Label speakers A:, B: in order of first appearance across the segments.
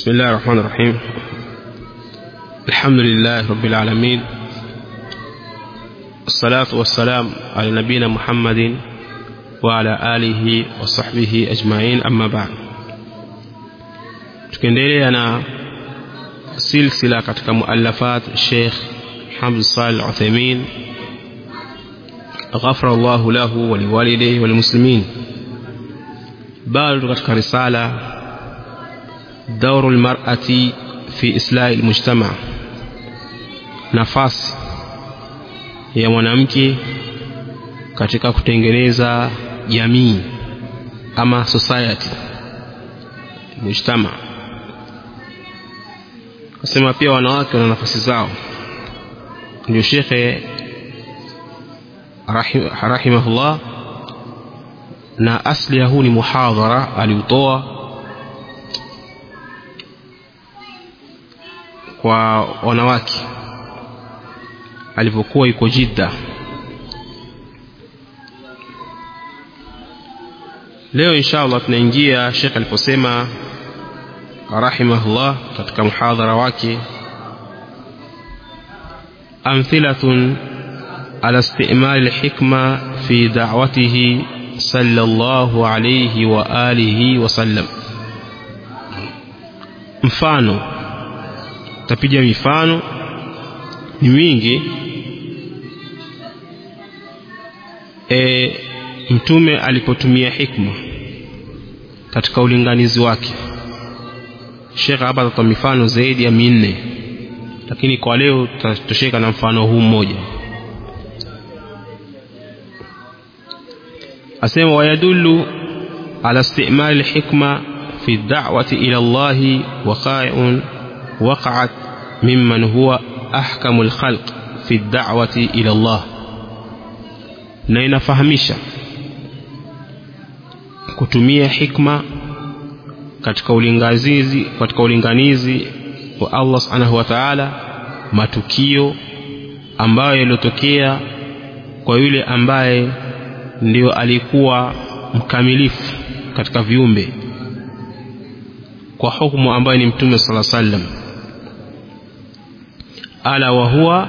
A: بسم الله الرحمن الرحيم الحمد لله رب العالمين الصلاة والسلام على نبينا محمد وعلى آله وصحبه أجمعين أما بعد tukiendelea na silsila katika muallafat Sheikh Hamd Salih Uthaymeen ghafara Allahu lahu wa liwalidayhi wal muslimin bado katika risala دور المرأة في إصلاح المجتمع nafasi ya mwanamke katika kutengeneza jamii ama society mujtama kasema pia wanawake wana nafasi zao ndio shekhe rahimahullah na asli ya huu ni muhadhara aliutoa kwa wanawake alipokuwa yuko Jidda leo inshallah tunaingia Sheikh aliposema rahimahullah katika muhadhara wake amthilatun ala istimal alhikma fi da'watihi sallallahu alayhi wa alihi wa sallam mfano tapiga mifano ni mingi e, mtume alipotumia hikma katika ulinganizi wake Sheikh hapa atatoa mifano zaidi ya minne lakini kwa leo tutatosheka na mfano huu mmoja asema wayadullu ala istimali alhikma fi da'wati ila Allah waqa'un وقعت ممن هو أحكم الخلق في الدعوة إلى الله na inafahamisha kutumia hikma katika ulinganizi katika ulinganizi wa Allah Subhanahu wa Ta'ala matukio ambayo yaliyotokea kwa yule ambaye ndio alikuwa mkamilifu katika viumbe kwa hukumu ambayo ni mtume sala sallam ala wa huwa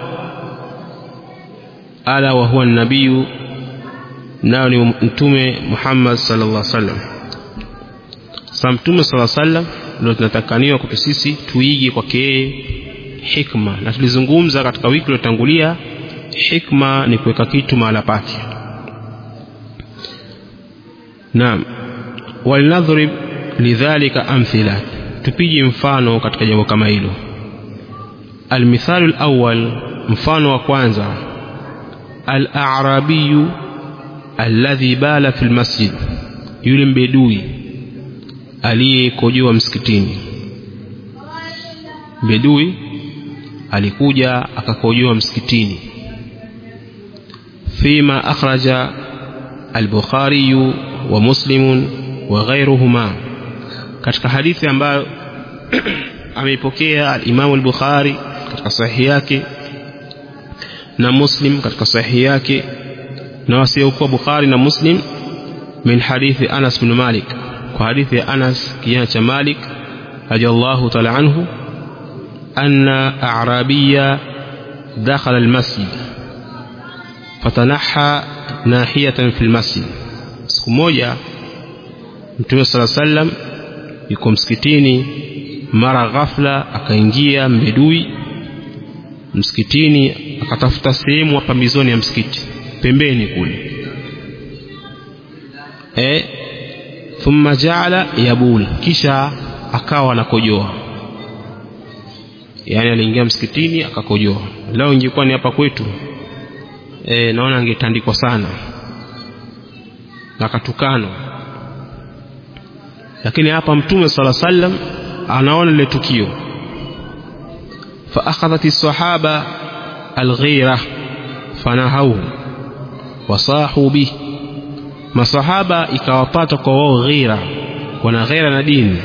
A: ala wa huwa nabiyu nao ni mtume Muhammad sallallahu alaihi wasallam sa mtume sallallahu alaihi wasallam ndio tunatakaniwa kwa sisi tuige kwake yeye hikma na tulizungumza katika wiki iliyotangulia hikma ni kuweka kitu mahala pake naam walinadhrib lidhalika amthila tupige mfano katika jambo kama hilo almithalu alawwal mfano wa kwanza al-a'rabiyu alladhi bala fil masjid yule mbedui aliyekojoa msikitini mbedui alikuja akakojoa msikitini fima akhraja al-bukhari wa muslim wa ghayruhuma katika hadithi ambayo ameipokea al-Imam al-Bukhari katika sahihi yake na Muslim katika sahihi yake na wasiokuwa Bukhari na Muslim min hadithi Anas bin Malik kwa hadithi ya Anas kijana cha Malik radiyallahu ta'ala anhu anna a'rabiyya dakhala al-masjid fatanaha nahiyatan fi al-masjid siku moja Mtume صلى الله عليه وسلم yuko msikitini mara ghafla akaingia mbedui msikitini akatafuta sehemu pambizoni ya msikiti pembeni kule e thumma jaala yabul kisha akawa anakojoa yani aliingia msikitini akakojoa leo ingekuwa ni hapa kwetu e, naona angetandikwa sana na akatukanwa lakini hapa mtume sala sallam anaona lile tukio fa akhadhat as-sahaba al-ghira fanahau wasahu bih masahaba ikawapata kwa wao ghira wana ghira na dini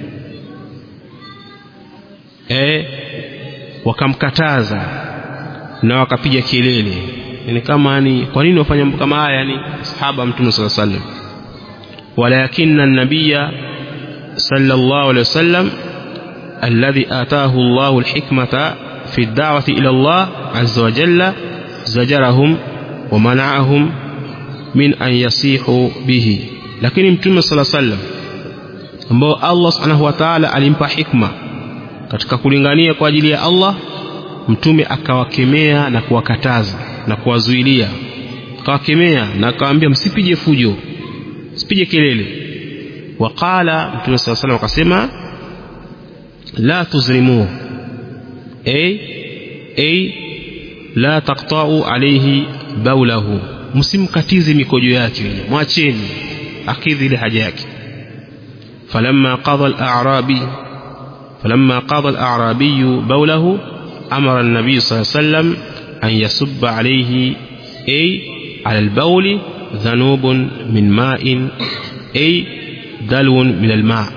A: eh wakamkataza na wakapiga kelele ni kama ni kwa nini wafanya mambo kama haya yani sahaba mtume sala sallam ولكن النبي صلى الله عليه وسلم الذي آتاه الله الحكمة في الدعوة إلى الله عز وجل زجرهم ومنعهم من أن يصيحوا به lakini mtume sala sallam ambao Allah subhanahu wa ta'ala alimpa hikma katika kulingania kwa ajili ya Allah mtume akawakemea na kuwakataza na kuwazuilia akawakemea na akawaambia msipige fujo msipige kelele waqala mtume sala sallam akasema la tuzrimu ay ay la taqta'u alayhi baulahu msimkatize mikojo yake mwacheni akidhi ile haja yake falamma qada al-a'rabi falamma qada al-a'rabi bawlahu amara an-nabiy sallallahu alayhi wasallam an yasubba alayhi ay ala al-bawl dhanubun min ma'in ay dalwun min al-ma'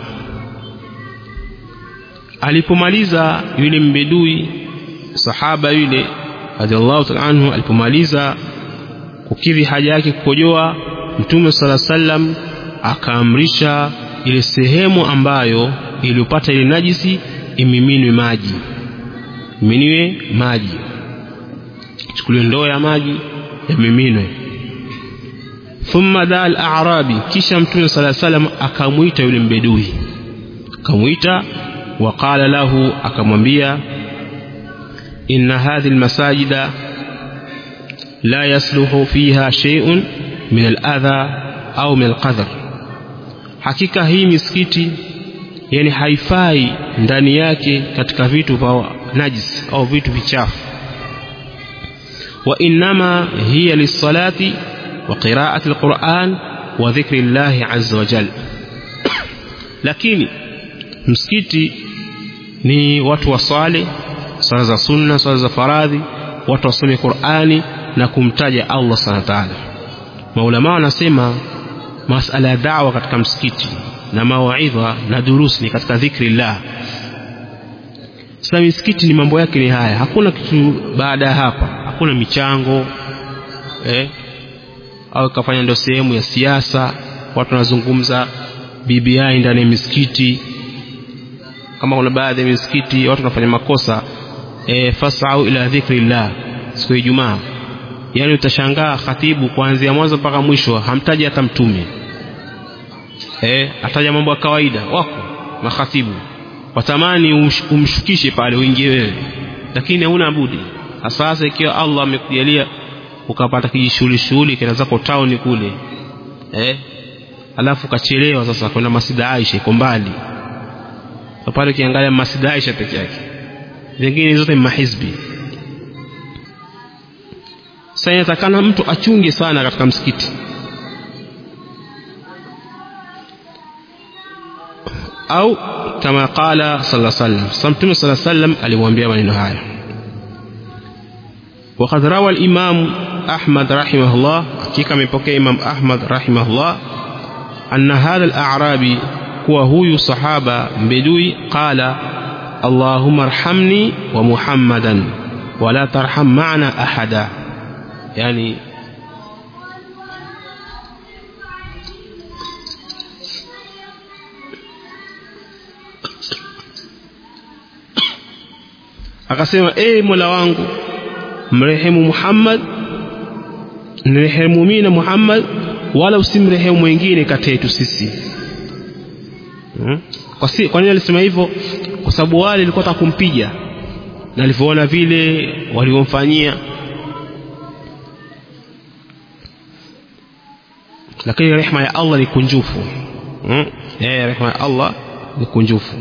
A: alipomaliza yule mbedui sahaba yule radhiallahu ta'ala anhu alipomaliza kukidhi haja yake kukojoa mtume sala sallam akaamrisha ile sehemu ambayo iliyopata ile najisi imiminwe maji iminiwe maji chukuliwe ndoo ya maji yamiminwe thumma daa al-a'rabi kisha mtume sala sallam akamwita yule mbedui akamwita waqala lahu akamwambia inna hadhihi al-masajida la yasluhu fiha shay'un min al-adha au min al-qadhr hakika hii misikiti yani haifai ndani yake katika vitu vya najis au vitu vichafu wa innama hiya lis-salati wa qira'ati al-Qur'an wa dhikri Allah azza wa jalla lakini msikiti ni watu waswale swala za sunna swala za faradhi watu wasome Qur'ani na kumtaja Allah subhanahu wa ta'ala maulama wanasema masala ya da'wa katika msikiti na mawaidha na durusi ni katika dhikri llah sasa misikiti ni mambo yake ni haya hakuna kitu baada ya hapa hakuna michango eh au kafanya ndio sehemu ya siasa watu wanazungumza BBI ndani ya misikiti kama kuna baadhi ya misikiti watu wanafanya makosa e, fasau ila dhikrillah siku ya Ijumaa yani utashangaa khatibu kuanzia mwanzo mpaka mwisho hamtaji hata mtume eh ataja mambo ya kawaida wako makhatibu watamani umsh, umshukishe pale uingie wewe lakini hauna budi sasa ikiwa Allah amekujalia ukapata kijishughuli shughuli kenda zako town kule eh alafu kachelewa sasa kwenda Masjid Aisha iko mbali so pale ukiangalia Masjid Aisha peke yake vingine zote ni mahizbi sasa inatakana mtu achunge sana katika msikiti au kama qala sallallahu alaihi wasallam samtume sallallahu alaihi wasallam alimwambia maneno haya وقد روى الإمام أحمد رحمه الله حقيقة من بكى إمام أحمد رحمه الله أن هذا الأعرابي هو هو صحابة بدوي قال اللهم ارحمني ومحمدا ولا ترحم معنا أحدا يعني akasema ee mola wangu mrehemu muhammad nirehemu mimi na muhammad wala usimrehemu mwingine kati yetu sisi hmm? kwa, si, kwa nini alisema hivyo kwa sababu wale walikuwa taka kumpiga na alivyoona vile walivyomfanyia lakini rehema ya Allah ni kunjufu hmm? eh rehema ya Allah ni kunjufu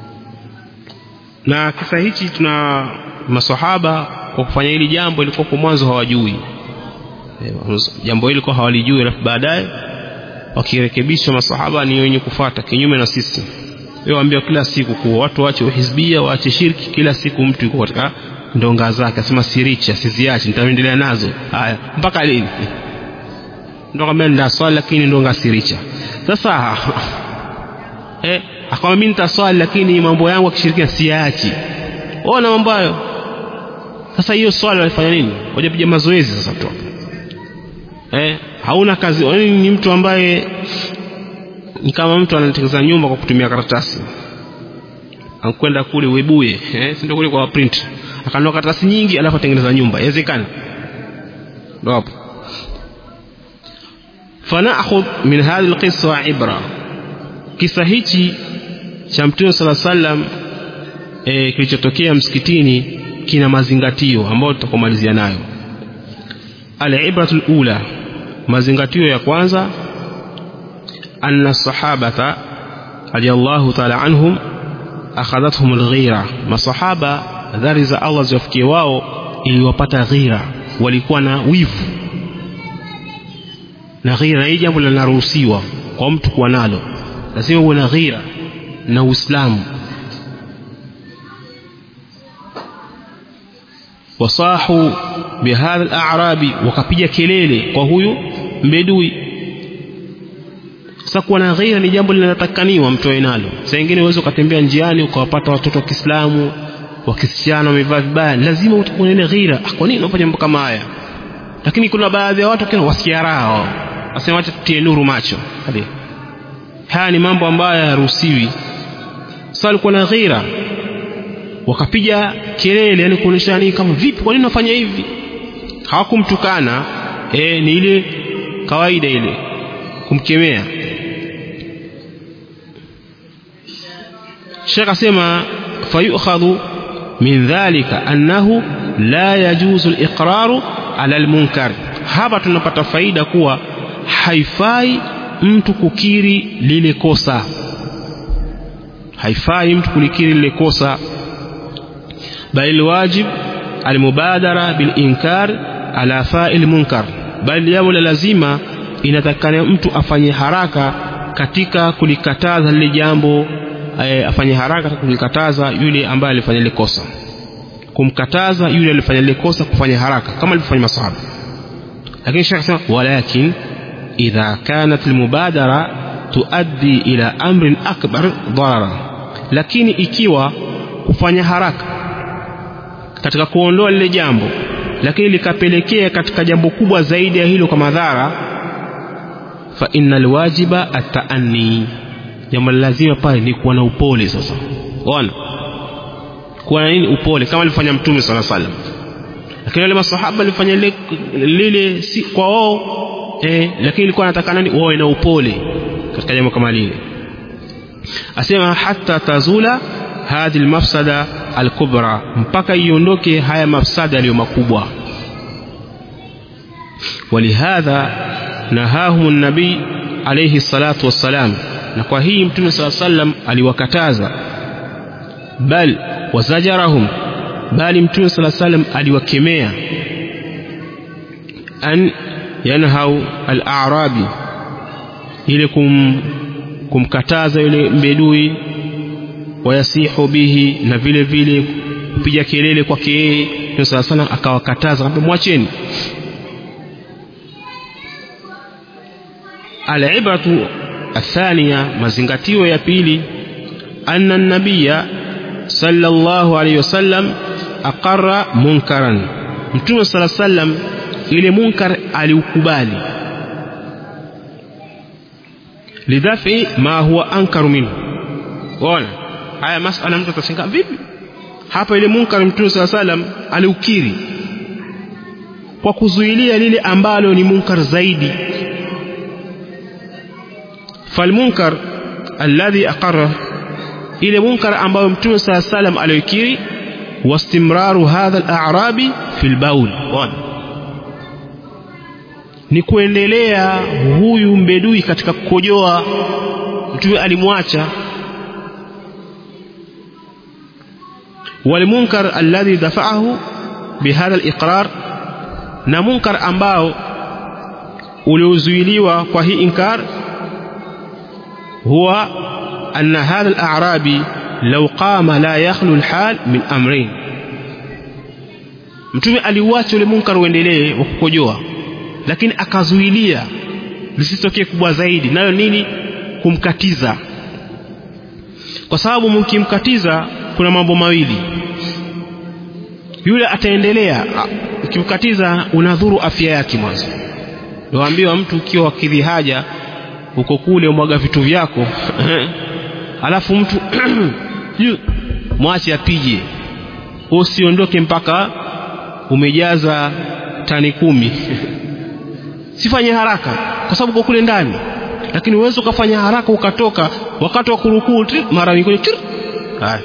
A: na kisa hichi tuna maswahaba kwa kufanya hili jambo ilikuwa kwa mwanzo hawajui jambo hili kwa hawalijui alafu baadaye wakirekebishwa masahaba ni wenye kufata kinyume na sisi wewe waambia kila siku kuwa watu waache uhizbia waache shirki kila siku mtu yuko katika ndonga zake asema siricha siziache nitaendelea nazo haya mpaka lini ndo kama nda swali lakini ndonga siricha sasa eh akamwambia mimi nitaswali lakini mambo yangu akishirikia siachi ona mambo hayo sasa hiyo swali walifanya nini wajapiga mazoezi sasa tu eh hauna kazi yani ni mtu ambaye ni kama mtu anatengeneza nyumba kwa kutumia karatasi ankwenda kule Webuye eh si ndio kule kwa print akanunua karatasi nyingi alafu atengeneza nyumba inawezekana ndio hapo فنأخذ من هذه القصة عبرة kisa hichi cha mtume sala sallam e, kilichotokea msikitini kina mazingatio ambayo tutakomalizia nayo alibratu lula mazingatio ya kwanza anna sahabata radiyallahu taala anhum akhadhathum alghira masahaba dhari za Allah ziwafikie wao iliwapata ghira walikuwa na wivu na ghira hii jambo linaruhusiwa kwa mtu kuwa nalo lazima uwe na ghira na uislamu wasahu bihadha al-a'rabi wakapiga kelele kwa huyu mbedui sasa kuwa na ghira ni jambo linatakaniwa mtu awe nalo saa nyingine uweze ukatembea njiani ukawapata watoto wa Kiislamu wa kisichana wamevaa vibaya lazima utakuwa na ile ghira ah, kwa nini unafanya mambo kama haya lakini kuna baadhi ya watu kina wasikia raha wao wasema acha tutie nuru macho hadi haya ni mambo ambayo hayaruhusiwi sasa alikuwa na ghira wakapiga kelele yani kuonyesha nini kama vipi kwa nini unafanya hivi hawakumtukana eh ni ile kawaida ile kumkemea Sheikh asema fayukhadhu min dhalika annahu la yajuzu al-iqraru ala al-munkar hapa tunapata faida kuwa haifai mtu kukiri lile kosa haifai mtu kulikiri lile kosa bali wajib almubadara bilinkar ala fa'il munkar bali jambo la lazima inatakana mtu afanye haraka katika kulikataza lile jambo e, afanye haraka katika kulikataza yule ambaye alifanya lile kosa kumkataza yule alifanya lile kosa kufanya haraka kama alivyofanya masahaba lakini shekh sema walakin idha kanat almubadara tuaddi ila amrin akbar darara lakini ikiwa kufanya haraka katika kuondoa lile jambo lakini likapelekea katika jambo kubwa zaidi ya hilo kwa madhara fa innal wajiba ataanni jambo lazima pale ni kuwa na upole sasa ona kuwa na nini upole kama alifanya mtume sala salam lakini wale masahaba walifanya lile, lile si kwa wao eh, lakini ilikuwa anataka nani wawe na upole katika jambo kama lile asema hata tazula hadhi almafsada alkubra mpaka iondoke haya mafsada yaliyo makubwa ولهذا نهاهم النبي عليه الصلاة والسلام na kwa hii mtume saa sallam aliwakataza bal wazajarahum bali mtume saa sallam aliwakemea an yanhau al-a'rabi ile kum, kumkataza yule mbedui wayasihu bihi na vile vile kupiga kelele kwake yeye Mtume sala salam akawakataza akamwambia mwacheni alibratu athania mazingatio ya pili anna nabiya sallallahu alayhi wasallam aqarra munkaran mtume sala sallam ile munkar aliukubali lidhafi ma huwa ankaru minhu ona haya masala mtu atashangaa vipi hapa ile munkar mtume sala salam aliukiri kwa kuzuilia lile ambalo ni munkar zaidi falmunkar alladhi aqarra ile munkar ambayo mtume sala salam aliokiri wastimraru hadha al-a'rabi fil baul ni kuendelea huyu mbedui katika kukojoa mtume alimwacha والمنكر الذي دفعه بهذا الإقرار na munkar ambao uliozuiliwa kwa hii inkar huwa anna hadha al-a'rabi law qama la yakhlu al-hal min amrayn mtume aliuacha ule munkar uendelee wa kukojoa lakini akazuilia lisitokee kubwa zaidi nayo nini kumkatiza kwa sababu mkimkatiza kuna mambo mawili yule ataendelea ukimkatiza unadhuru afya yake mwanzo waambiwa mtu ukiwa kidhi haja uko kule umwaga vitu vyako alafu mtu mwache apige usiondoke mpaka umejaza tani kumi sifanye haraka kwa sababu kwa kule ndani lakini uwezo ukafanya haraka ukatoka wakati wa kurukuu mara mikono haya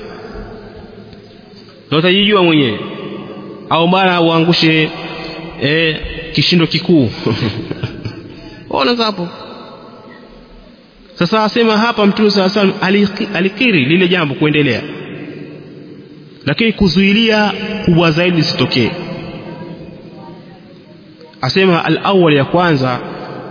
A: ndio utajijua mwenyewe au mara uangushe eh, kishindo kikuu ona hapo sasa asema hapa mtume saa salam alikiri lile jambo kuendelea lakini kuzuilia kubwa zaidi lisitokee asema al-awwal ya kwanza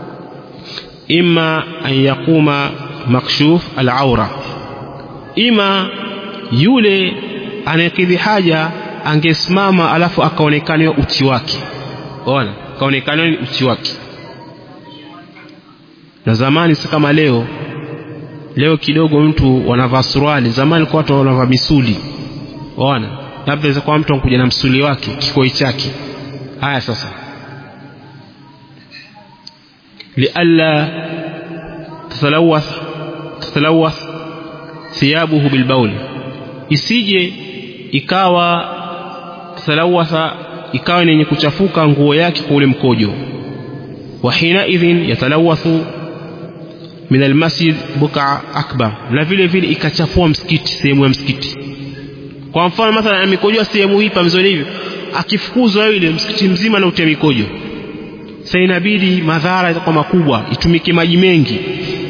A: imma an yaquma makshuf al-awra ima yule anayekidhi haja angesimama alafu akaonekaniwa uchi wake ona akaonekaniwa uchi wake na zamani si kama leo leo kidogo mtu wanavaa suruali zamani kwa watu wanavaa misuli ona labda inaweza kuwa mtu anakuja na msuli wake kikoi chake haya sasa lialla tatalawath tatalawath thiyabuhu bilbauli isije ikawa tatalawatha ikawa yenye kuchafuka nguo yake kwa ule mkojo wa hina idhin yatalawathu min almasjid buka akbar na vile vile ikachafua msikiti sehemu ya msikiti kwa mfano mathalan amekojoa sehemu hii pamzoni hivi akifukuzwa yule msikiti mzima na utia mikojo sasa inabidi madhara itakuwa makubwa itumike maji mengi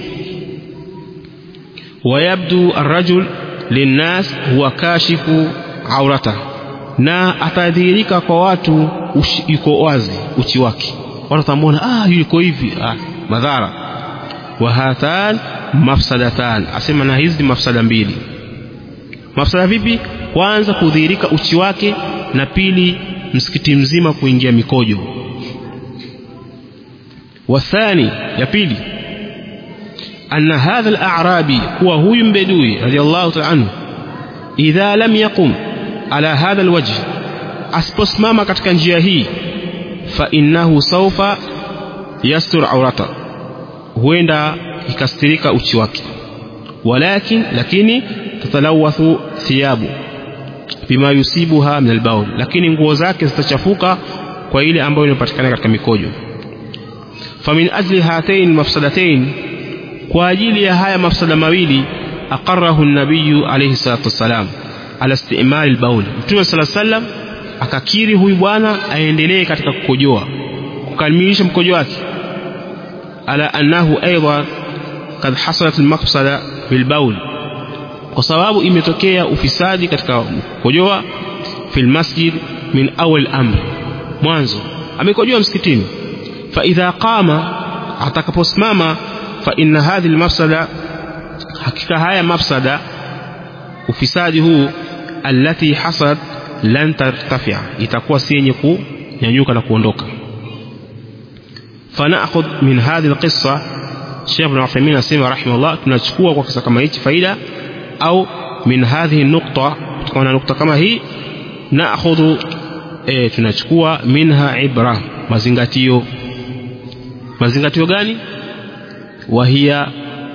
A: wayabdu arrajul linnas huwa kashifu aurata na atadhihirika kwa watu ushi, yuko wazi uchi wake watu watamwona ah yuko hivi ah, madhara wa hatan mafsadatan asema na hizi ni mafsada mbili mafsada vipi kwanza kudhihirika uchi wake na pili msikiti mzima kuingia mikojo wathani ya pili أن هذا الأعرابي هو هو بدوي رضي الله تعالى عنه إذا لم يقم على هذا الوجه أسبسمama katika njia hii فإنه سوف يستر عورته huenda ikastirika uchi wake walakin lakini tatalawathu thiyabu bima yusibuha min albaul lakini nguo zake zitachafuka kwa ile ambayo inapatikana katika mikojo famin ajli hatain mafsadatain kwa ajili ya haya mafsada mawili aqarrahu nabiyu alayhi salatu wassalam ala istimali albaul mtume sala sallam akakiri huyu bwana aendelee katika kukojoa kukamilisha mkojo wake ala annahu aidha kad hasalat almafsada bilbaul kwa sababu imetokea ufisadi katika kukojoa fil masjid min awal amri mwanzo amekojoa msikitini fa idha qama atakaposimama fa inna hadhihi almafsada hakika haya mafsada ufisadi huu allati hasad lan tartafia itakuwa si yenye kunyanyuka na kuondoka فنأخذ من هذه القصة شيخ ابن عثيمين اسمه رحمه الله tunachukua kwa kisa kama hichi faida au min hadhihi nukta kutokana nukta kama hii naakhudhu e, tunachukua minha ibra mazingatio mazingatio gani وهي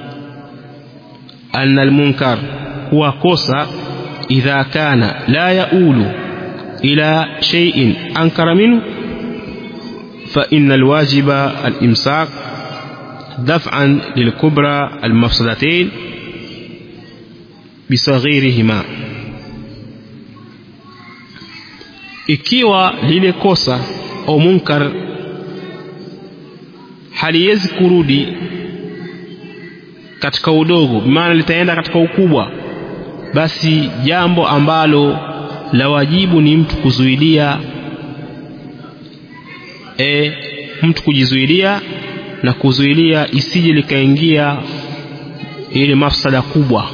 A: أن المنكر هو kosa إذا كان لا يؤول إلى شيء أنكر منه فإن الواجب الإمساك دفعا للكبرى المفسدتين بصغيرهما ikiwa lile kosa au munkar haliwezi kurudi katika udogo maana litaenda katika ukubwa basi jambo ambalo la wajibu ni mtu kuzuilia e, mtu kujizuilia na kuzuilia isije likaingia ile mafsada kubwa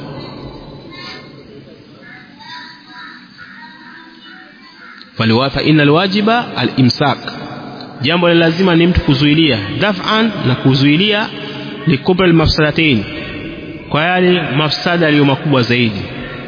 A: fa inna alwajiba alimsak jambo la lazima ni mtu kuzuilia daf'an na kuzuilia likubra almafsadatain kwa yale mafsada yaliyo makubwa zaidi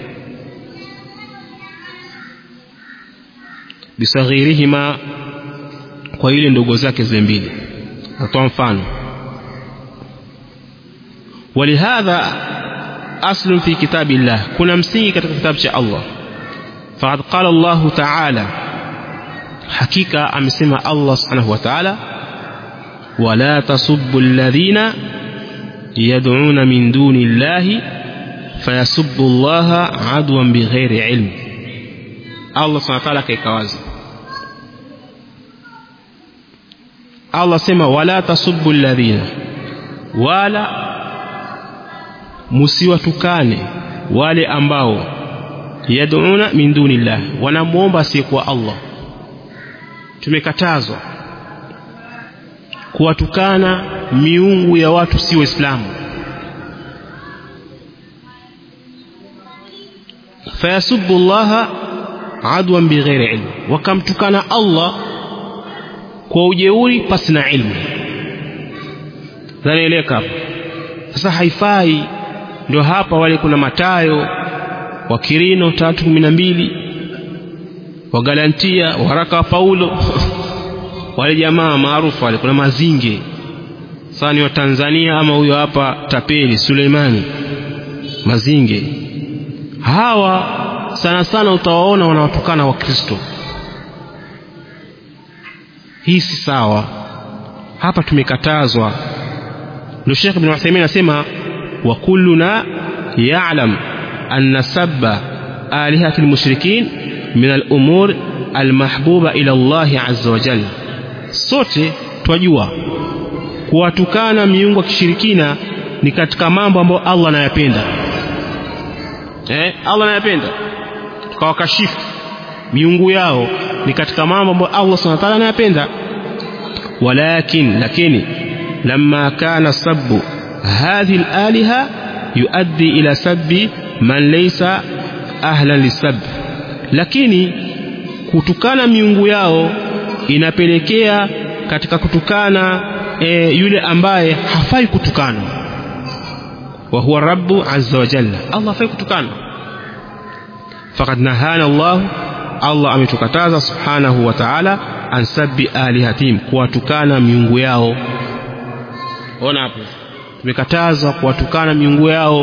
A: bisaghirihima kwa ile ndogo zake zile mbili natoa mfano ولهذا aslun fi kitabillah kuna msingi katika kitabu cha Allah faqad qala Allah ta'ala hakika amesema Allah subhanahu wa ta'ala wala tasubbu alladhina yad'una min duni llahi fayasubbu Allah adwan bighairi ilm Allah subhanahu wa ta'ala kaika wazi Allah sema wala tasubbu alladhina wala musiwatukane wale ambao yad'una min dunillah wanamuomba asiyekuwa Allah tumekatazwa kuwatukana miungu ya watu si waislamu fayasubbu allaha adwan bighairi ilm wakamtukana Allah kwa ujeuri pasi na ilmu zanaeleka hapo sasa haifai ndio hapa wale kuna matayo wa kirino tatu kumi na mbili wa galantia waraka wa paulo wale jamaa maarufu wale kuna mazinge sasa ni wa tanzania ama huyo hapa tapeli suleimani mazinge hawa sana sana utawaona wanawatukana wakristo hii si sawa hapa tumekatazwa ndio Sheikh Ibn Uthaymeen anasema wa kulluna ya'lam anna sabba alihati almushrikin min al-umur almahbuba ila Allah azza wa jalla sote twajua kuwatukana miungu ya kishirikina ni katika mambo ambayo Allah anayapenda eh Allah anayapenda tukawakashifu miungu yao ni katika mambo ambayo Allah subhanahu wa ta'ala anayapenda walakin lakini lamma kana sabbu hadhihi al-aliha yuaddi ila sabbi man laysa ahlan lisab lakini kutukana miungu yao inapelekea katika kutukana e, yule ambaye hafai kutukana wa huwa rabbu azza wa jalla Allah hafai kutukana faqad nahana Allah Allah ametukataza subhanahu wa ta'ala an sabbi alihatim kuwatukana miungu yao ona hapo tumekatazwa kuwatukana miungu yao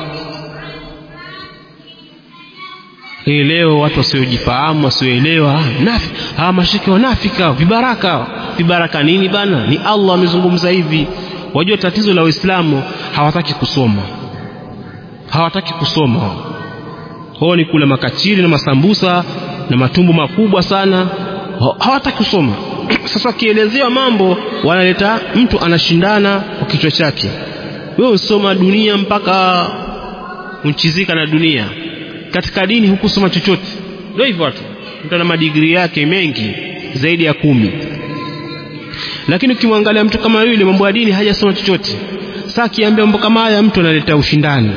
A: hii leo watu wasiojifahamu wasioelewa nafi hawa mashiriki wanafika vibaraka vibaraka nini bana ni Allah amezungumza hivi wajua tatizo la waislamu hawataki kusoma hawataki kusoma hao ni kula makachiri na masambusa na matumbo makubwa sana hawataki kusoma sasa wakielezewa mambo wanaleta mtu anashindana kwa kichwa chake wewe usoma dunia mpaka unchizika na dunia katika dini hukusoma chochote ndio hivyo watu mtu ana madigrii yake mengi zaidi ya kumi lakini ukimwangalia mtu kama yule mambo ya dini hajasoma chochote sasa akiambia mambo kama haya mtu analeta ushindani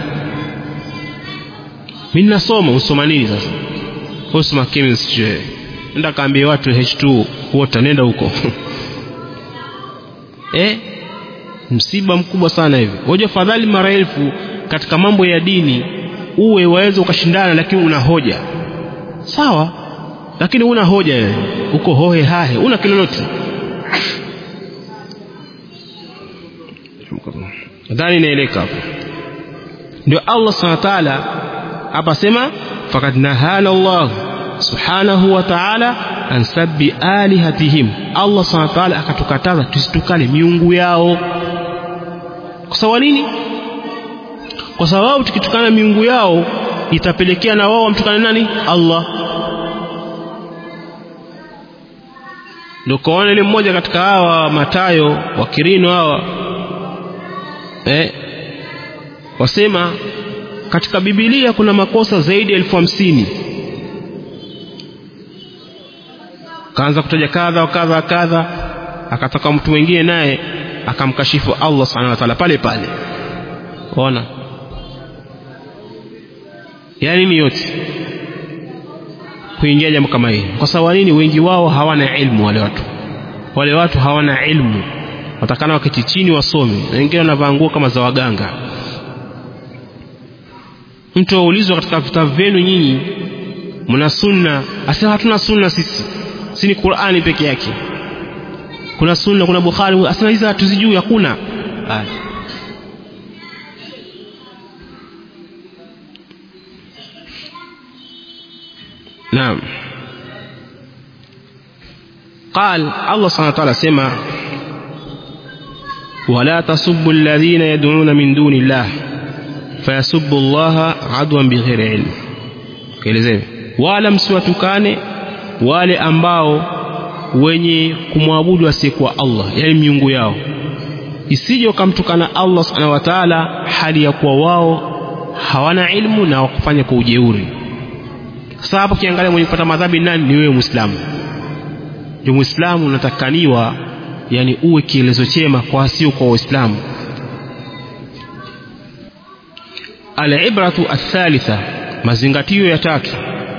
A: mimi nasoma usoma nini sasa usoma chemistry nenda kaambie watu H2 water nenda huko eh msiba mkubwa sana hivi hoja fadhali mara elfu katika mambo ya dini uwe waweza ukashindana lakini una hoja sawa lakini una hoja wewe uko hohe hahe una kilolote nadhani inaeleka hapo ndio Allah subhanahu wa ta'ala hapa sema faqad nahana Allah subhanahu wa ta'ala an sabbi alihatihim Allah subhanahu wa ta'ala akatukataza tusitukane miungu yao kwa sababu nini kwa sababu tukitukana miungu yao itapelekea na wao wamtukane nani Allah ndio kaona ile mmoja katika hawa matayo wa kirino hawa eh wasema katika Biblia kuna makosa zaidi ya elfu hamsini kaanza kutaja kadha wa kadha wa kadha akatoka mtu mwingine naye akamkashifu Allah subhanahu wa ta'ala pale pale ona yani ni yote kuingia jambo kama hili kwa sababu nini wengi wao hawana ilmu wale watu wale watu hawana ilmu watakana waketi chini wasome na wengine wanavaa nguo kama za waganga mtu aulizwa katika vitabu vyenu nyinyi mna sunna asema hatuna sunna sisi si ni Qur'ani peke yake kuna sunna kuna Bukhari asema hizi hatuzijui hakuna naam قال الله سبحانه وتعالى سمع ولا تسبوا الذين يدعون من دون الله فيسبوا الله عدوا بغير علم kielezee wala msiwatukane wale ambao wenye kumwabudu asiyekuwa Allah yani miungu yao isije wakamtukana Allah subhanahu wa ta'ala hali ya kuwa wao hawana ilmu na wakufanya kwa ujeuri sasa hapo kiangalia mwenye kupata madhambi nani ni wewe muislamu ndio muislamu unatakaniwa yani uwe kielezo chema kwa sio kwa waislamu alibratu athalitha mazingatio ya tatu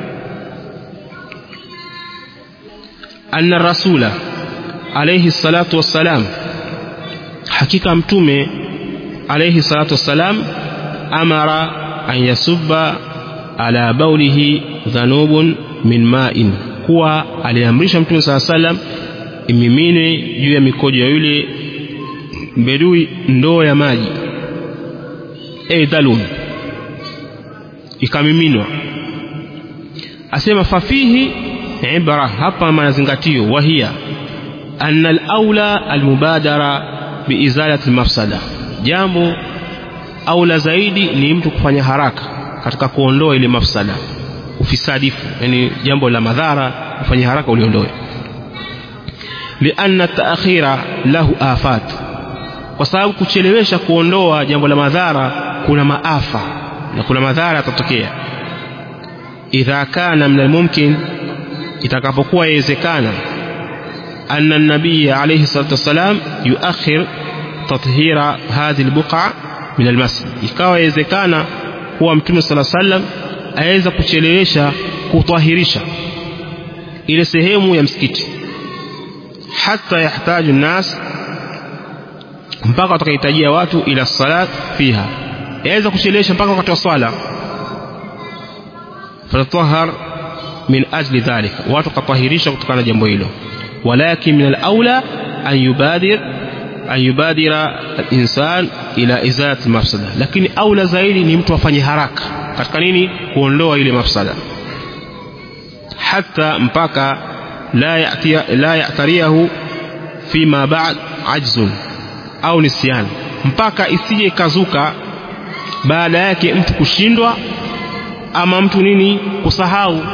A: anna rasula alayhi salatu wassalam hakika mtume alayhi salatu wassalam amara an yasubba ala baulihi dhanubun min ma'in kuwa aliamrisha mtume saa salam imimine juu ya mikojo ya yule bedui ndoo ya maji e dhalun ikamiminwa asema fafihi ibra hapa mazingatio wahia anna al-aula al-mubadara biizalati al-mafsada jambo aula zaidi ni mtu kufanya haraka katika kuondoa ile mafsada ufisadifu yani jambo la madhara kufanya haraka uliondoe lianna taakhira lahu afat kwa sababu kuchelewesha kuondoa jambo la madhara kuna maafa na kuna madhara yatatokea idha kana min almumkin itakapokuwa yawezekana anna nabii alayhi salatu wassalam yuakhir tathhira hadhihi albuqa min almasjid ikawa yawezekana kuwa mtume sala sallam aweza kuchelewesha kutahirisha ile sehemu ya msikiti hata yahtaju nas mpaka watakahitajia watu ila salat fiha yaweza kuchelewesha mpaka wakati wa swala fatatahhar min ajli dhalik watu katahirisha kutokana na jambo hilo walakin min al-aula an yubadir an yubadira al-insan ila izalati mafsada lakini aula zaidi ni mtu afanye haraka katika nini kuondoa ile mafsada hata mpaka la ya'tiya la ya'tariyahu fima ba'd ajzun au nisyan mpaka isije ikazuka baada yake mtu kushindwa ama mtu nini kusahau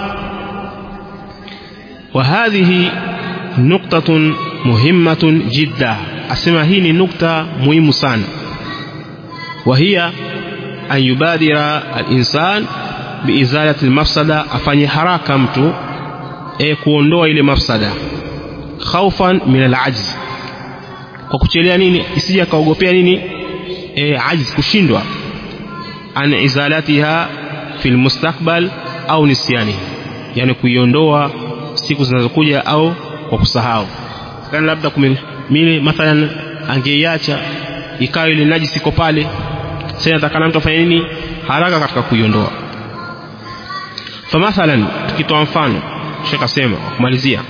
A: wa hadhihi nuktatun muhimmatun jidda asema hii ni nukta muhimu sana wa hiya an yubadira al-insan biizalati al-mafsada afanye haraka mtu e kuondoa ile mafsada khaufan min al-ajz kwa kuchelea nini isije akaogopea nini e, ajz kushindwa an izalatiha fil mustakbal au nisyani yani kuiondoa siku zinazokuja au kwa kusahau kana labda kumile mathalan angeiacha ikawa ile najisi iko pale sasa natakana mtu afanye nini haraka katika kuiondoa famathalan tukitoa mfano shekh asema kumalizia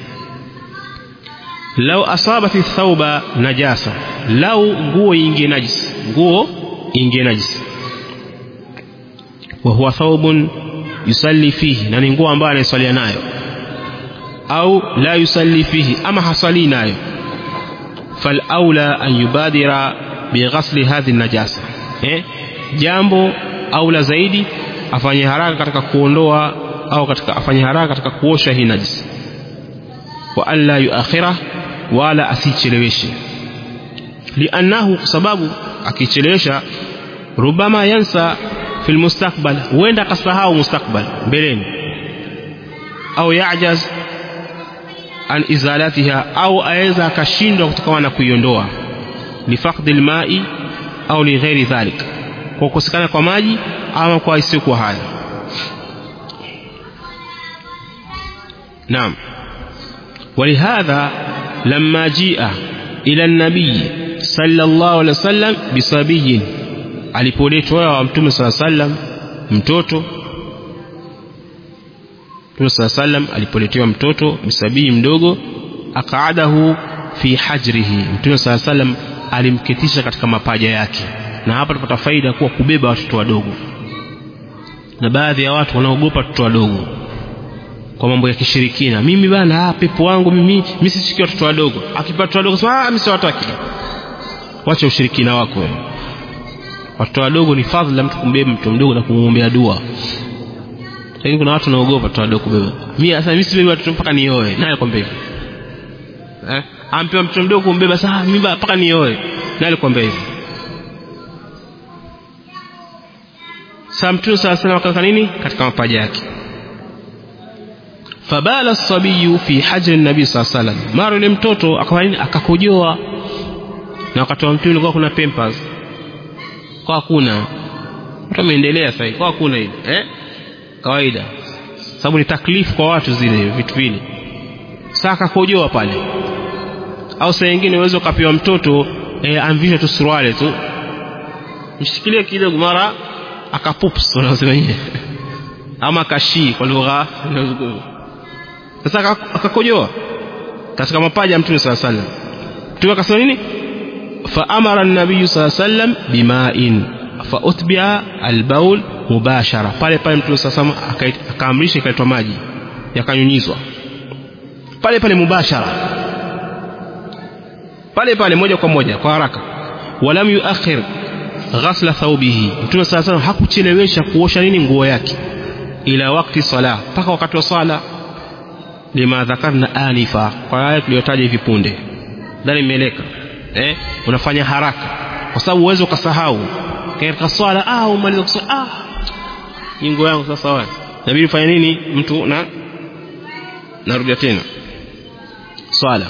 A: lau asabati thauba najasa lau nguo ingie najisi nguo ingie najisi wa huwa thawbun yusalli fihi na ni nguo ambayo anaiswalia nayo au la yusalli fihi ama hasali nayo falaula an yubadira bighasli hadhi najasa eh jambo aula zaidi afanye haraka katika kuondoa au katika afanye haraka katika kuosha hii najisi wa an la yuakhira wala asicheleweshe liannahu kwa sababu akichelewesha rubama yansa fil mustakbal huenda akasahau mustakbal mbeleni au yajaz an izalatiha au aweza akashindwa kutokana na kuiondoa lifaqdi alma'i au lighairi dhalik kwa kukosekana kwa maji ama kwa isiyokuwa haya naam ولهذا لما جيء إلى النبي صلى الله عليه وسلم بصبي alipoletwa wa mtume sala sallam mtoto mtume sala sallam alipoletewa mtoto bisabii mdogo akaadahu fi hajrihi mtume sala sallam alimketisha katika mapaja yake na hapa tupata faida kuwa kubeba watoto wadogo na baadhi ya watu wanaogopa watoto wadogo kwa mambo ya kishirikina mimi bana ah, pepo wangu mimi mimi sishiki watoto wadogo akipata watoto wadogo sema ah mimi siwataki wacha ushirikina wako wewe watoto wadogo ni fadhila mtu kumbeba mtu mdogo na kumwombea dua lakini kuna watu wanaogopa watoto wadogo kubeba mimi sasa mimi sibebi watoto mpaka nioe naye kwambia hivyo eh ampewa mtoto mdogo kumbeba sasa mimi mpaka nioe naye alikwambia hivyo sasa mtume sala salam akaweka nini katika mapaja yake fabala sabiyu fi hajri nabii saa salam mara yule mtoto akawa nini akakojoa na wakati wa mtume ulikuwa kuna pampers kwa hakuna watu wameendelea sasa kwa hakuna hivi eh kawaida sababu ni taklifu kwa watu zile vitu vile sasa akakojoa pale au saa nyingine uweze ukapewa mtoto eh, amvisha tu suruali tu mshikilie kidogo mara akapups wanasema yeye ama kashi kwa lugha sasa akakojoa katika mapaja ya mtume saa sallam mtume akasema nini faamara nabiyu saa sallam bimain fautbia albaul mubashara pale pale mtume saa sallam akaamrisha ikaletwa maji yakanyunyizwa pale pale mubashara pale pale moja kwa moja kwa haraka walam yuakhir ghasla thawbihi mtume saa sallam hakuchelewesha kuosha nini nguo yake ila wakti sala mpaka wakati wa sala lima dhakarna anifa kwa aya tuliyotaja hivi punde ndani imeeleka eh unafanya haraka kwa sababu uweze ukasahau katika swala ah umaliza kuswali ah nguo yangu sasa wapi inabidi ufanye nini mtu na narudia tena swala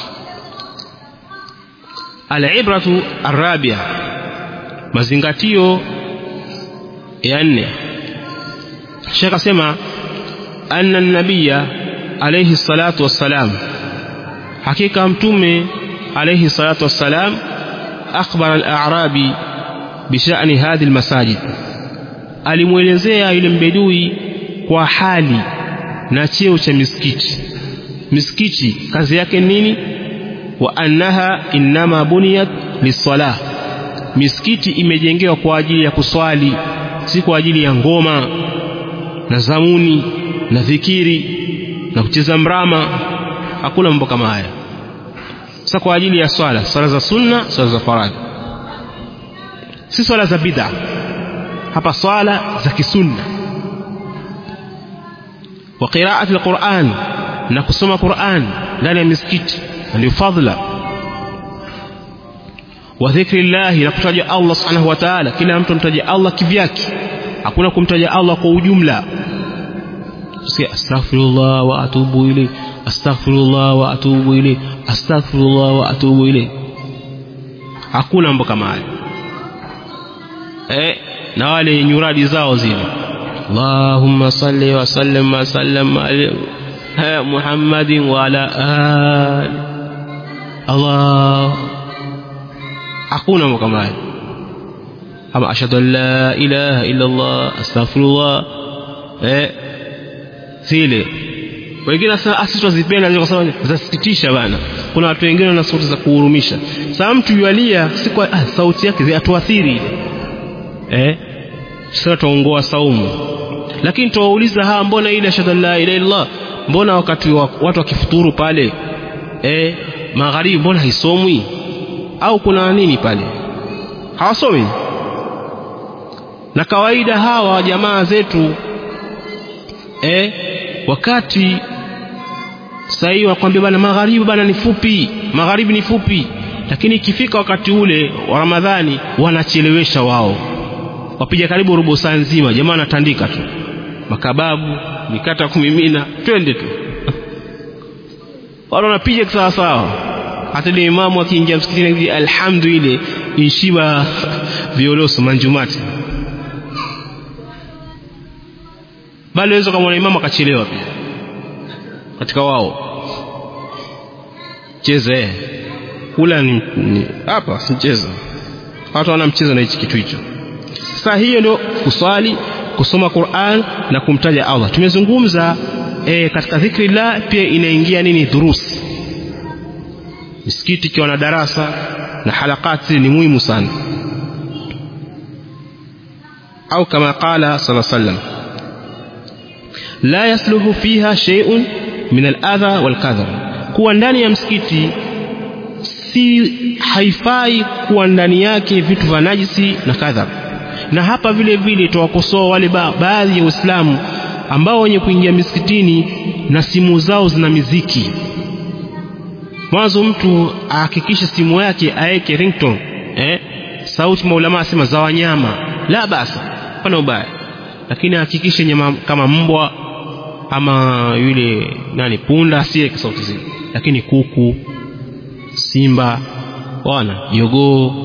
A: alibratu arabia mazingatio ya nne shekh asema anna nabiya alayhi salatu wassalam hakika mtume alayhi salatu wassalam akhbara al-a'rabi bishani hadhi al-masajid alimwelezea yule mbedui kwa hali na cheo cha misikiti misikiti kazi yake nini wa annaha innama buniyat lisalah misikiti imejengewa kwa ajili ya kuswali si kwa ajili ya ngoma na zamuni na dhikiri na kucheza mrama hakuna mambo kama haya sasa kwa ajili ya swala swala za sunna swala za faradhi si swala za bid'a hapa swala za kisunna wa qira'ati alquran na kusoma Qur'an ndani ya misikiti ndio fadhila wa dhikri llahi na kutaja Allah subhanahu wa ta'ala kila mtu mtaja Allah kivyake hakuna kumtaja Allah kwa ujumla usikia astaghfirullah wa atubu ilayh astaghfirullah wa atubu ilayh astaghfirullah wa atubu ilayh hakuna mambo kama hayo eh na wale nyuradi zao zile Allahumma salli wa sallim wa sallam ala Muhammadin wa ala ali Allah hakuna mambo kama hayo ama ashhadu an la ilaha illa Allah astaghfirullah eh zile wengine sasa asi tuzipenda kwa sababu zasikitisha bana kuna watu wengine wana sauti za kuhurumisha sasa mtu yualia si kwa ah, sauti yake zinatuathiri eh sasa tuongoa saumu lakini tuwauliza hawa mbona ile ashhadu la ilaha illallah mbona wakati wa, watu wakifuturu pale eh magharibi mbona haisomwi au kuna nini pale hawasomi na kawaida hawa jamaa zetu eh wakati sasa hivi wakwambia bana magharibi bana ni fupi magharibi ni fupi lakini ikifika wakati ule wa Ramadhani wanachelewesha wao wapiga karibu robo saa nzima jamaa anatandika tu makababu mikata kumimina twende tu wale wanapiga sawa sawa hata ile imamu akiingia msikitini alhamdu ile ishiba violoso manjumati bali waweza kama imamu akachelewa pia katika wao cheze kula ni hapa si mchezo watu wana mchezo na hichi kitu hicho sasa hiyo ndio kuswali kusoma Qur'an na kumtaja Allah tumezungumza e, katika dhikri la pia inaingia nini durusi misikiti ikiwa na darasa na halakati ni muhimu sana au kama qala sallallahu alaihi wasallam la yasluhu fiha shay'un min al-adha wal-kadhar kuwa ndani ya msikiti si haifai kuwa ndani yake vitu vya najisi na kadhar na hapa vile vile tuwakosoa wale ba baadhi ya Waislamu ambao wenye kuingia misikitini na simu zao zina miziki mwanzo mtu ahakikishe simu yake aeke ringtone eh sauti maulama asema za wanyama la basi pana ubaya lakini ahakikishe nyama kama mbwa ama yule nani punda asiweke sauti zile lakini kuku simba wana jogoo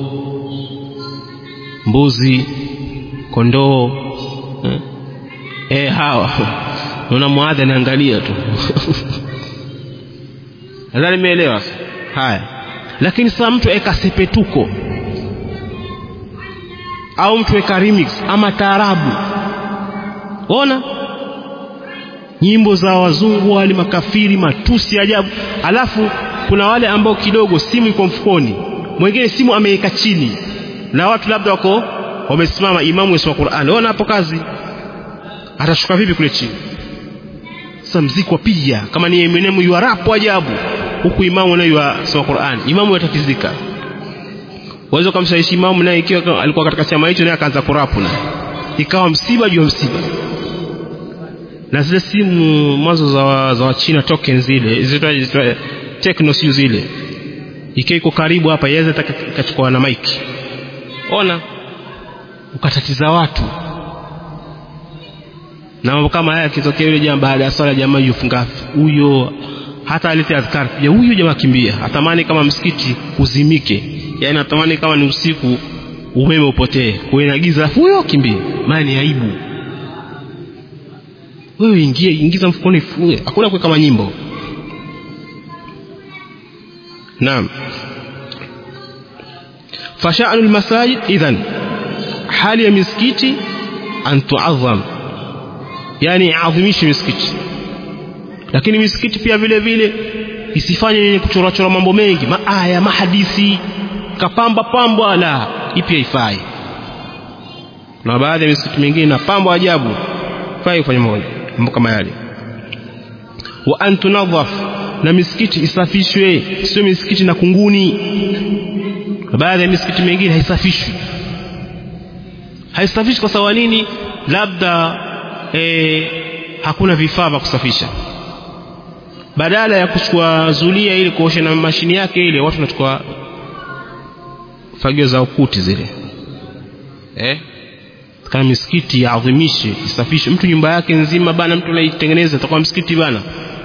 A: mbuzi kondoo eh, eh hawa naona mwadha anaangalia tu nadhani nimeelewa haya lakini sasa mtu eka sepetuko au mtu eka remix ama taarabu ona nyimbo za wazungu wale makafiri matusi ajabu alafu kuna wale ambao kidogo simu iko mfukoni mwingine simu ameweka chini na watu labda wako wamesimama imamu yasoma Qur'an ona hapo kazi atashuka vipi kule chini sasa mziki wapiga kama ni Eminem yuarapo ajabu huku imamu naye yasoma Qur'an imamu yatatizika waweza kumshawishi imamu naye ikiwa alikuwa katika chama hicho naye akaanza kurapu na ikawa msiba juu msiba na zile simu mwanzo za za China token zile zitwa techno sio zile ikiwa iko karibu hapa yaweza ikachukua na mic ona ukatatiza watu na mambo kama haya yakitokea yule jamaa baada ya swala jamaa yufunga huyo hata alete adhkar pia huyo jamaa kimbia atamani kama msikiti uzimike yani atamani kama ni usiku umeme upotee kuwe na giza huyo kimbia maana ni aibu wewe ingie ingiza mfukoni fue hakuna kuweka manyimbo naam fasha'nu almasajid idhan hali ya misikiti an tu'azzam yani adhimishe misikiti lakini misikiti pia vile vile isifanye yenye kuchora chora mambo mengi maaya mahadisi kapamba pambwa la ipi haifai na baadhi ya misikiti mingine na pambo ajabu fai kufanya mambo kama yale wa an tunadhaf na misikiti isafishwe sio misikiti na kunguni baadhi ya misikiti mingine haisafishwi haisafishwi kwa sababu nini labda e, hakuna vifaa vya kusafisha badala ya kuchukua zulia ili kuosha na mashini yake ile watu wanachukua fagio za ukuti zile eh kama misikiti yaadhimishe isafishe mtu nyumba yake nzima bana mtu anaitengeneza atakuwa msikiti bana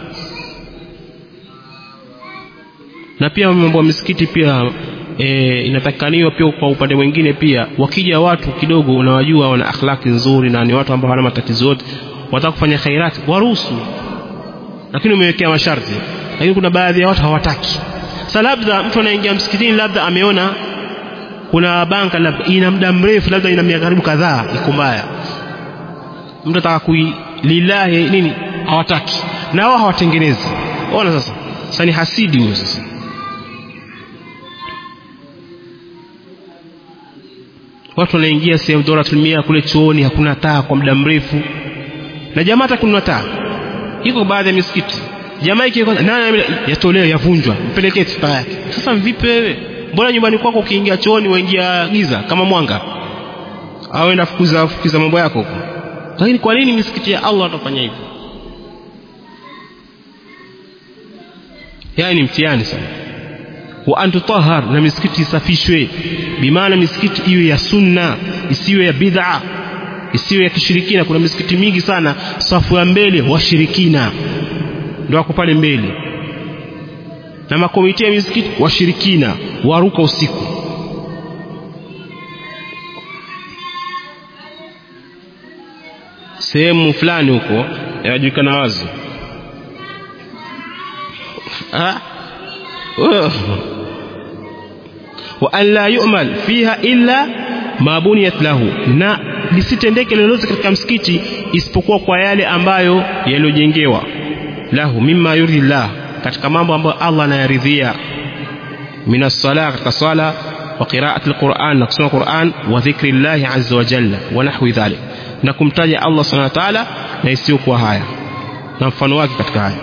A: na pia mambo ya misikiti pia e, inatakikaniwa pia kwa upande mwingine pia wakija watu kidogo unawajua wana akhlaki nzuri na ni watu ambao hawana matatizo yote wataka kufanya khairati waruhusu lakini umewekea masharti lakini kuna baadhi ya watu hawataki sasa labda mtu anaingia msikitini labda ameona kuna banka labda ina muda mrefu labda ina miaka karibu kadhaa iko mbaya mtu ataka kui lillahi nini hawataki na wao hawatengenezi ona sasa sasa ni hasidi huyo sasa watu wanaingia sehemu doratul mia kule chuoni hakuna taa kwa muda mrefu na jamaa hata kununua taa iko baadhi ya misikiti jamaa ikiwa nani yatolewa yavunjwa mpelekee taa yake sasa vipi wewe mbona nyumbani kwako ukiingia chooni waingia giza kama mwanga au enda fukuza fukuza mambo yako huko lakini kwa nini misikiti ya Allah atafanya hivyo yani mtihani sana wa antutahhar na misikiti isafishwe bimaana misikiti iwe ya sunna isiwe ya bid'a isiwe ya kishirikina kuna misikiti mingi sana safu ya mbele washirikina ndio wako pale mbele na makomiti ya misikiti washirikina waruka usiku sehemu fulani huko yajulikana wazi wa an la yu'mal fiha illa ma buniyat lahu na lisitendeke lolote katika msikiti isipokuwa kwa yale ambayo yaliyojengewa lahu mimma yurdi llah katika mambo ambayo Allah anayaridhia min as-salah katika sala wa qira'ati al-Qur'an na kusoma Qur'an wa dhikri Allah azza wa jalla wa nahwi dhalik na kumtaja Allah subhanahu wa ta'ala na isiyokuwa haya na mfano wake katika haya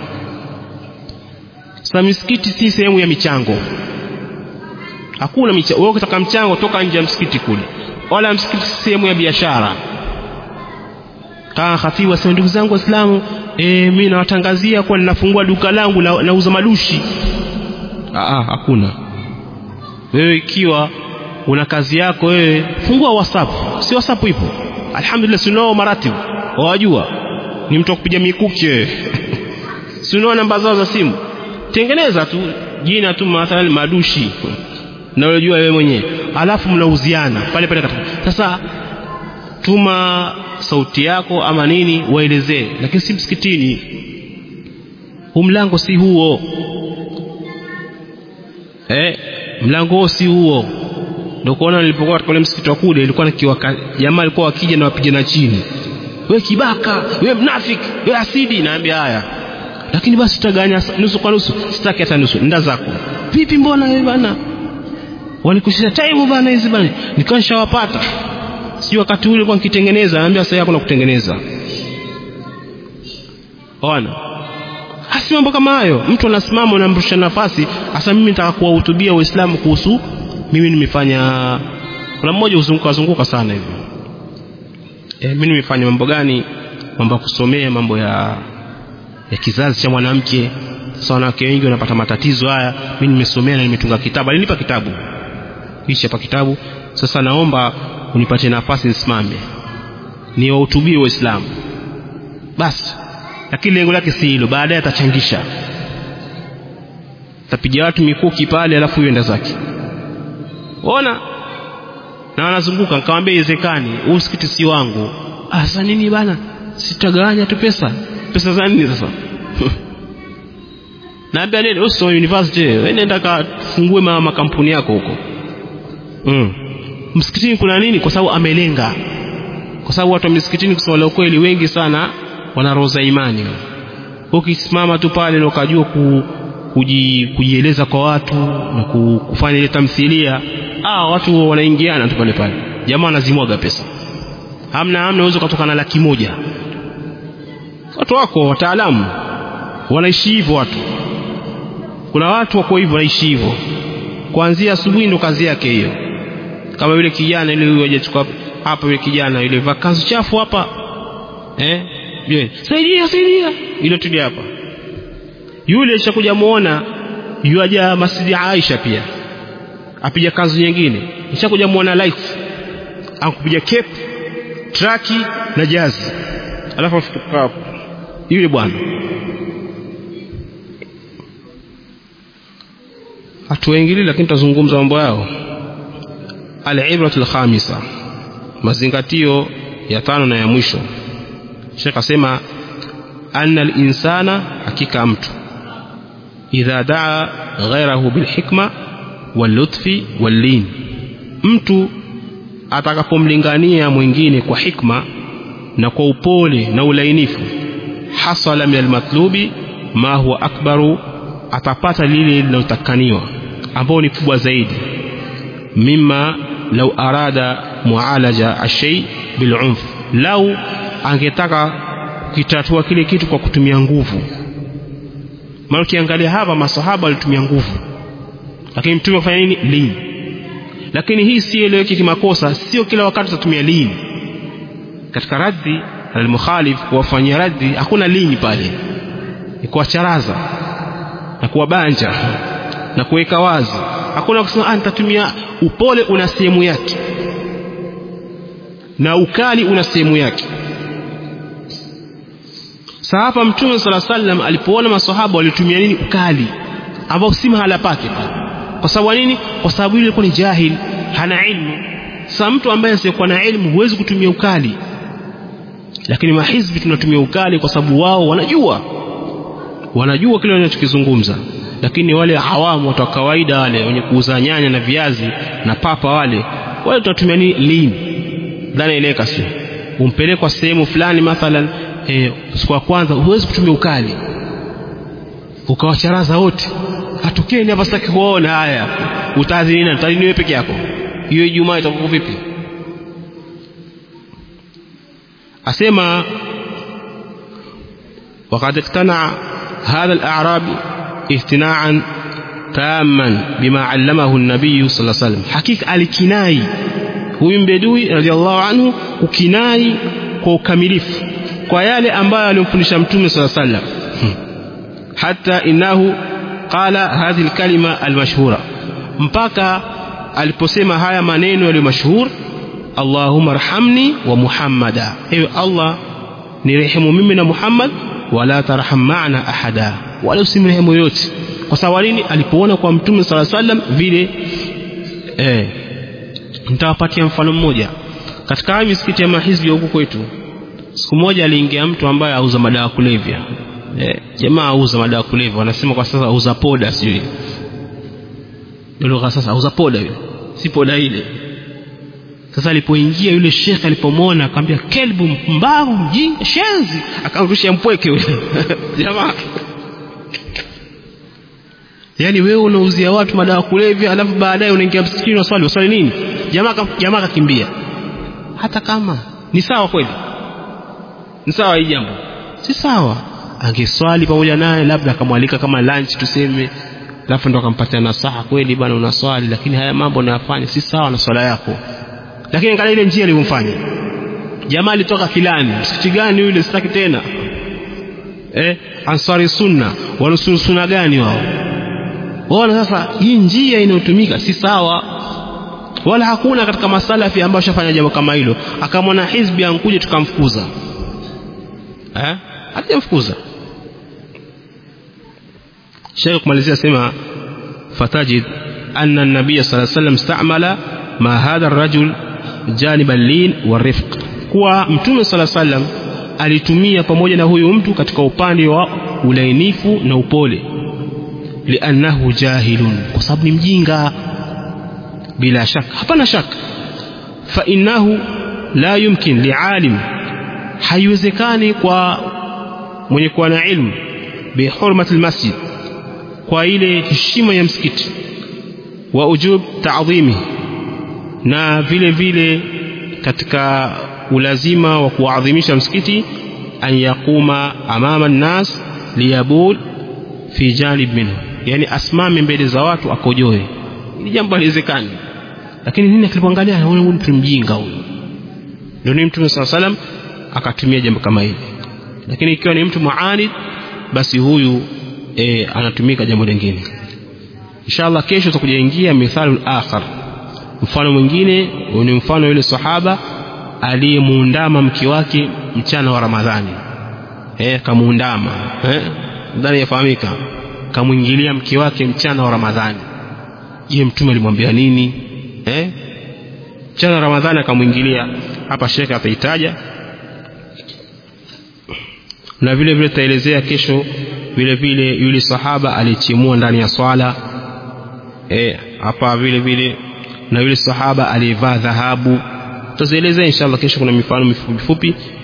A: sasa misikiti si sehemu ya michango hakuna michango wewe ukitaka mchango toka nje ya msikiti kule wala msikiti si sehemu ya biashara kama khatibu asema ndugu zangu waislamu e, mimi nawatangazia kuwa ninafungua duka langu la, nauza madushi Aa, hakuna wewe ikiwa una kazi yako wewe fungua whatsapp si whatsapp ipo alhamdulillah sinao maratibu wajua ni mtu kupiga mikuki wewe sinao namba zao za simu tengeneza tu jina tu mathalan madushi na unajua wewe mwenyewe alafu mnauziana pale pale katika sasa tuma sauti yako ama nini waelezee lakini si msikitini huu mlango si huo eh mlango huo si huo ndio kuona nilipokuwa katika ule msikiti wa kule ilikuwa nikiwa jamaa alikuwa akija na wapigana chini we kibaka we mnafiki we asidi naambia haya lakini basi tutaganya nusu kwa nusu sitaki hata nusu nda zako vipi mbona wewe bana walikushia time bana hizi bana nikawa nishawapata si wakati ule kwa nikitengeneza naambia sasa hakuna kutengeneza ona hasi mambo kama hayo mtu anasimama unamrusha nafasi hasa mimi nataka kuwahutubia waislamu kuhusu mimi nimefanya kuna mmoja uzunguka zunguka sana hivi e, mimi nimefanya mambo gani mambo ya kusomea mambo ya ya kizazi cha mwanamke sasa wanawake wengi wanapata matatizo haya mimi nimesomea na nimetunga kitabu alinipa kitabu hichi hapa kitabu sasa naomba unipatie nafasi nisimame niwahutubie waislamu basi lakini lengo lake si hilo baadaye atachangisha tapiga watu mikuki pale alafu yuenda zake ona na wanazunguka nikamwambia iwezekani huu msikiti si wangu ah sasa nini bana sitagawanya tu pesa pesa za nini sasa naambia nini usome university wewe nenda kafungue ma makampuni yako huko mm. msikitini kuna nini kwa sababu amelenga kwa sababu watu wa misikitini kusema la ukweli wengi sana wana roho za imani ukisimama tu pale na ukajua ku, kuji, kujieleza kwa watu na kufanya ile tamthilia ah watu wanaingiana tu pale pale jamaa anazimwaga pesa hamna hamna uwezo kutoka na laki moja watu wako wataalamu wanaishi hivyo watu kuna watu wako hivyo wanaishi hivyo kuanzia asubuhi ndo kazi yake hiyo kama yule kijana yule huyo hajachukua hapa yule kijana yule vakansi chafu hapa eh yule saidia saidia ile tuli hapa yule ishakuja muona yuaja masjidi Aisha pia apija kanzu nyingine ishakuja muona lights akupiga cape traki na jazi alafu afutuka hapo yule bwana hatuwaingili lakini tutazungumza mambo yao al-ibratu al-khamisa mazingatio ya tano na ya mwisho Sheikh asema anna al-insana hakika mtu idha daa ghairahu bilhikma wallutfi wallin mtu atakapomlingania mwingine kwa hikma na kwa upole na ulainifu hasala min almatlubi ma huwa akbaru atapata lile linalotakaniwa ambao ni kubwa zaidi mima lau arada mualaja ashai bilunf lau angetaka kukitatua kile kitu kwa kutumia nguvu maana ukiangalia hapa masahaba walitumia nguvu lakini mtume afanya nini lini lakini hii si eleweki kimakosa sio kila wakati tutatumia lini katika raddi almukhalif kuwafanyia raddi hakuna lini pale ni kuwacharaza na kuwabanja na kuweka wazi hakuna kusema ah nitatumia upole una sehemu yake na ukali una sehemu yake sasa hapa mtume sala sallam alipoona maswahaba walitumia nini ukali ambao si mahala pake kwa sababu nini kwa sababu yule alikuwa ni jahil hana ilmu sasa mtu ambaye asiyekuwa na ilmu huwezi kutumia ukali lakini mahizbi tunatumia ukali kwa sababu wao wanajua wanajua kile wanachokizungumza lakini wale hawamu watu wa kawaida wale wenye kuuza nyanya na viazi na papa wale wale tunatumia nini lini dhana ileka sio umpelekwa sehemu fulani mathalan e, siku ya kwanza huwezi kutumia ukali ukawacharaza wote hatukeni hapa sitaki kuona haya utaadhini nani utaadhini wewe peke yako hiyo Ijumaa itakuwa vipi asema وقد اقتنع هذا الأعرابي اقتناعا تاما بما علمه النبي صلى الله عليه وسلم حقيقة الكناي huyu mbedui radhiallahu anhu ukinai kwa ukamilifu kwa yale ambayo alimfundisha mtume sala sallam hata innahu qala hadhihi alkalima almashhura mpaka aliposema haya maneno yaliyo mashhur Allahumma arhamni wa Muhammada ewe Allah nirehemu mimi na Muhammad wala tarham ma'ana ahada wala usimrehemu yote kwa sababu nini alipoona kwa mtume sala sallam vile eh nitawapatia mfano mmoja katika haya misikiti ya mahizbi huku kwetu siku moja aliingia mtu ambaye auza madawa kulevya eh, jamaa auza madawa kulevya wanasema kwa sasa auza poda sijui lugha sasa auza poda yule si poda ile sasa alipoingia yule shekhe alipomwona akamwambia kelbu mbavu mjinga shenzi akamrushia mpweke yule jamaa yaani wewe unauzia watu madawa kulevya alafu baadaye unaingia msikitini waswali waswali nini jamaa jamaa akakimbia hata kama ni sawa kweli ni sawa hii jambo si sawa angeswali pamoja naye labda akamwalika kama lunch tuseme alafu ndo akampatia nasaha kweli bwana unaswali lakini haya mambo unayafanya si sawa na swala yako lakini angalia ile njia alivyomfanya jamaa alitoka filani msikiti gani yule sitaki tena eh ansari sunna wanusuru sunna gani wao waona sasa hii njia inayotumika si sawa wala hakuna katika masalafi ambao shafanya jambo kama hilo akamwona hizbi ankuje tukamfukuza eh hajamfukuza Sheikh kumalizia sema fatajid anna an-nabiy sallallahu alayhi wasallam istamala ma hadha ar-rajul janib al-lin wa-rifq kuwa mtume sallallahu alayhi wasallam alitumia pamoja na huyu mtu katika upande wa ulainifu na upole liannahu jahilun kwa sababu ni mjinga bila shaka hapana shaka fa innahu la yumkin lialim haiwezekani kwa mwenye kuwa na ilmu bihurmati almasjid kwa ile heshima ya msikiti wa ujub ta'dhimi na vile vile katika ulazima wa kuadhimisha msikiti an yaquma amama nnas liyabul fi janib minhu yani asimame mbele za watu akojoe ni jambo haliwezekani lakini nini akilipoangalia anaona huyu mtu mjinga huyu ndio ni mtume saa salam akatumia jambo kama hili lakini ikiwa ni mtu muanid basi huyu e, anatumika jambo lingine inshallah kesho tutakuja ingia mithalu akhar mfano mwingine ni mfano yule sahaba aliyemuundama mke wake mchana wa ramadhani eh kamuundama eh ndani yafahamika kamwingilia mke wake mchana wa ramadhani je mtume alimwambia nini eh mchana wa ramadhani akamwingilia hapa shekhe ataitaja na vile vile tutaelezea kesho vile vile yule sahaba alichimua ndani ya swala eh hapa vile vile na yule sahaba aliyevaa dhahabu tutazielezea inshallah kesho kuna mifano mifupi mifupi